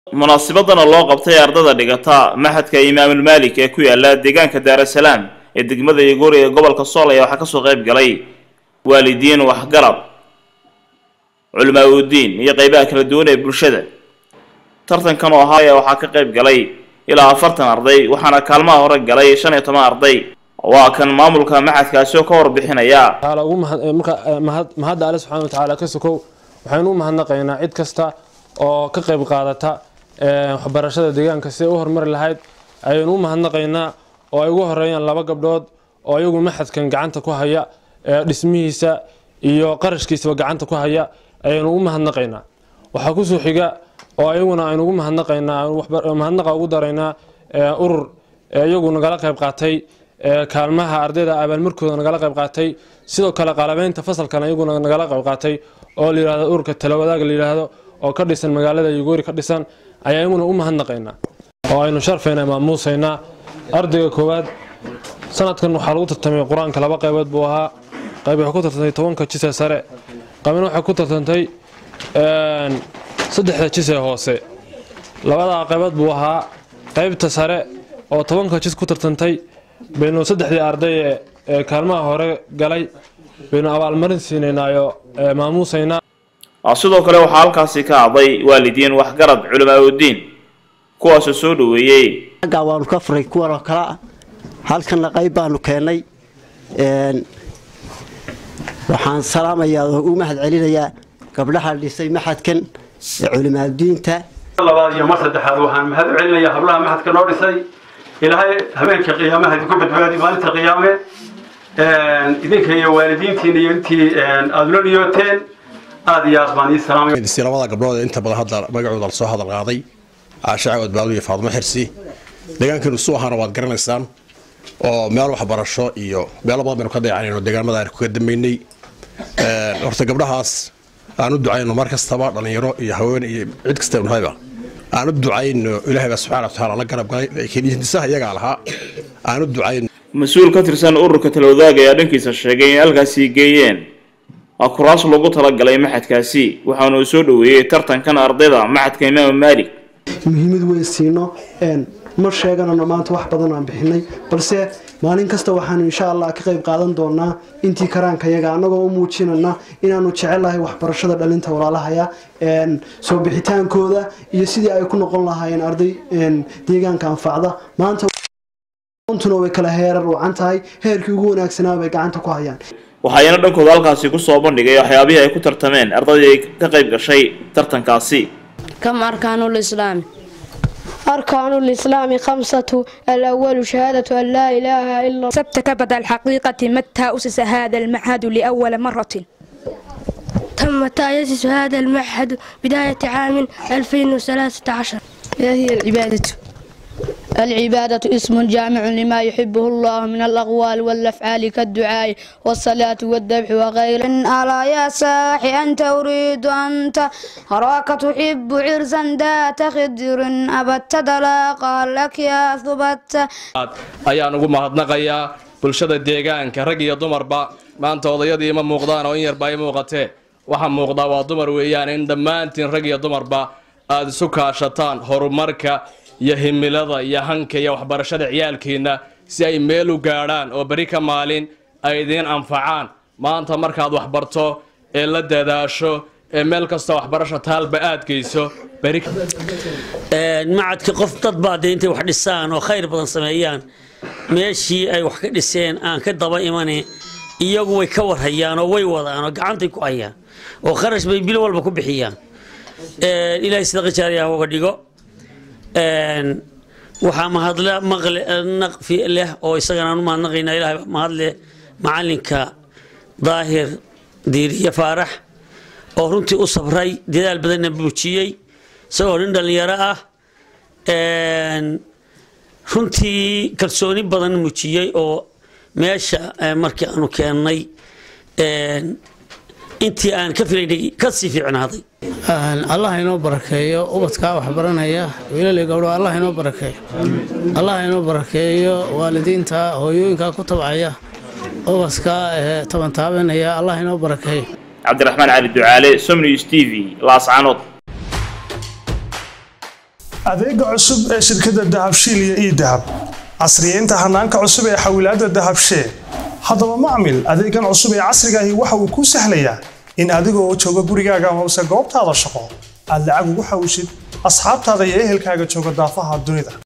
munaasibadana loo qabtay ardada dhigata maxadka imaamul maalik ee ku yaala deegaanka daarasalaam ee degmada yagoori ee gobolka sool ayaa waxaa kasoo qayb galay waalidiin waxgarab culamaa udiin iyo qeybaha kala duwan ee bulshada tartankan oo ahaa ayaa waxaa ka qayb galay ilaa afartan arday waxaana kaalmaha hore galay shan iyo toban arday waa kan maamulka maxadkaasi oo ka warbixinaya mahadda alle subxana watacaala ka sokow waxaynu u mahadnaqaynaa cid kasta oo ka qayb qaadata waxbarashada deegaanka siday u horumari lahayd ayaynu u mahadnaqaynaa oo ay ugu horeeyaan laba gabdhood oo ayagu maxadkan gacanta ku haya dhismihiisa iyo qarashkiisaba gacanta ku haya ayaynu u mahadnaqaynaa waxaa kusoo xiga oo ayaguna aynu ugu mahadnaqaynaa mahadnaqa ugu daraynaa urur iyagu nagala qayb qaatay kaalmaha ardayda abaalmarkooda nagala qayb qaatay sidoo kale qalabeynta fasalkan iyaguna nagala qayb qaatay oo layihahdo ururka talawadaag la yidhaahdo oo ka dhisan magaalada yugoori ka dhisan ayaa iyaguna u mahadnaqaynaa oo aynu sharfayna maamuusaynaa ardayga koowaad sanadkan waxaa lagu tartamay qur-aanka laba qaybood buu ahaa qayb waxay ku tartantay tobanka jise sare qaybna waxay ku tartantay saddexda jise hoose labadaa qaybood buu ahaa qaybta sare oo tobanka jis ku tartantay baynu saddexdii arday ee kaalmaha hore galay baynu abaalmarin siinaynaayo maamuusaynaa sidoo kale waxaa halkaasi ka hadlay waalidiin waxgarad culamaa udiin kuwaasoo soo dhaweeyey aggaa waanu ka furay kuwan oo kale ah halkanna qayb baanu keennay waxaan salaamayaa oo u mahad celinayaa gabdhaha dhisay maxadkan ee culimaadudiinta labaad iyo mar saddexaad waxaan mahad u celinayaa hablaha maxadka noo dhisay ilaahay habeenka qiyaamaha idinku badbaadi maalinta qiyaame idinka iyo waalidiintiina iyo intii aada la niyooteen aad iyo aad baan ii salaamay labada gabdhood ee inta badan hadda magacooda lasoo hadal qaaday caasha cawad baadu iyo faadimo xirsi deegaankeenu su ahaana waad garanaysaan oo meel waxbarasho iyo meelo badan baynu ka dayacanayno deegaanmada aan kaga dambeynay horta gabdhahaas aan u ducayno mar kastaba dhallinyaro iyo haween iyo cid kasta nahayba aan u ducayno ilaahay baa subxaana watacaala la garab galay kiniisaha iyagaa lahaa aan u ducayno mas-uul ka tirsan ururka talawadaag ayaa dhankiisa sheegay in halkaasi geeyeen kuraas loogu talagalay maxadkaasi waxaana uu soo dhaweeyey tartankan ardayda maxadka imaam maalik muhiimad weyn siino ma sheeganano maanta wax badan aan bixinay balse maalin kasta waxaanu insha allah ka qayb qaadan doonaa intii karaankayaga annagoo u muujinana inaanu jecelahay waxbarashada dhalinta walaalahaya soo bixitaankooda iyo sidii ay ku noqon lahaayeen arday deegaanka anfacda maanta tuna way kala heerar wacan tahay heerkii ugu wanaagsanaa bay gacanta ku hayaan waxaayana dhankooda halkaasi kusoo bandhigay waxyaabihii ay ku tartameen ardaydii ka qayb gashay tartankaasi كم أركان الإسلام أركان الإسلام خمسة الأول شهادة أن لا إله إلا الله سبت كبد الحقيقة متى أسس هذا المعهد لأول مرة تم تأسيس هذا المعهد بداية عام 2013 ما هي العبادة العبادة اسم جامع لما يحبه الله من الأقوال والأفعال كالدعاء والصلاة والذبح وغيره ألا يا ساحي أنت أريد أنت أراك تحب عرسا ذات خدر أبت دلا قال لك يا ثبت ayaan ugu mahadnaqayaa bulshada deegaanka rag iyo dumarba maanta odayadii ima muuqdaan oo in yarba ay muuqatee waxa muuqdaa waa dumar weeyaan in dhammaantiin rag iyo dumarba aada isu kaashataan horumarka iyo himilada iyo hanka iyo waxbarashada ciyaalkiinna si ay meel u gaadhaan oo beri ka maalin ay idiin anfacaan maanta markaad waxbarto ee la dadaasho ee meel kasta waxbarasho taalba aad geyso beri macadka qof dad baa dee intay wax dhisaan oo khayr badan sameeyaan meeshii ay wax ka dhiseen aan ka daba imane iyagu way ka warhayaan oo way wadaan oo gacantay ku hayaan oo kharash bay bil walba ku bixiyaan ilaahay sadaqa jaariyaha uga dhigo waxaa mahadle maqle naqfi leh oo isagana aan u mahadnaqaynaa ilahay mahadle macalinka daahir diiriye faarax oo runtii u sabray dadaal badanna muujiyey isagoo nin dhallinyaro ah runtii kalsooni badan muujiyey oo meesha markii aanu keennay intii aan ka filaynay kasii fiicnaaday allah inoo barakeeyo ubadkaa waxbaranaya wiilali gabdho allah inoo barakeeyo allah inoo barakeeyo waalidiinta hooyooyinkaa ku tabcaya ubadkaa ee toban taabanaya allah inoo barakeeyo cabdiraxmaan cali ducaale somnews t v laascanood adeega cusub ee shirkadda dahabshiil iyo ii dahab casriyeynta hanaanka cusub ee xawilaadda dahabshee haddaba macmil adeegan cusub ee casriga ahi waxa uu kuu sahlayaa in adigoo jooga gurigaaga amase goobtaada shaqo aad lacag ugu xawishid asxaabtaada iyo ehelkaaga jooga daafaha dunida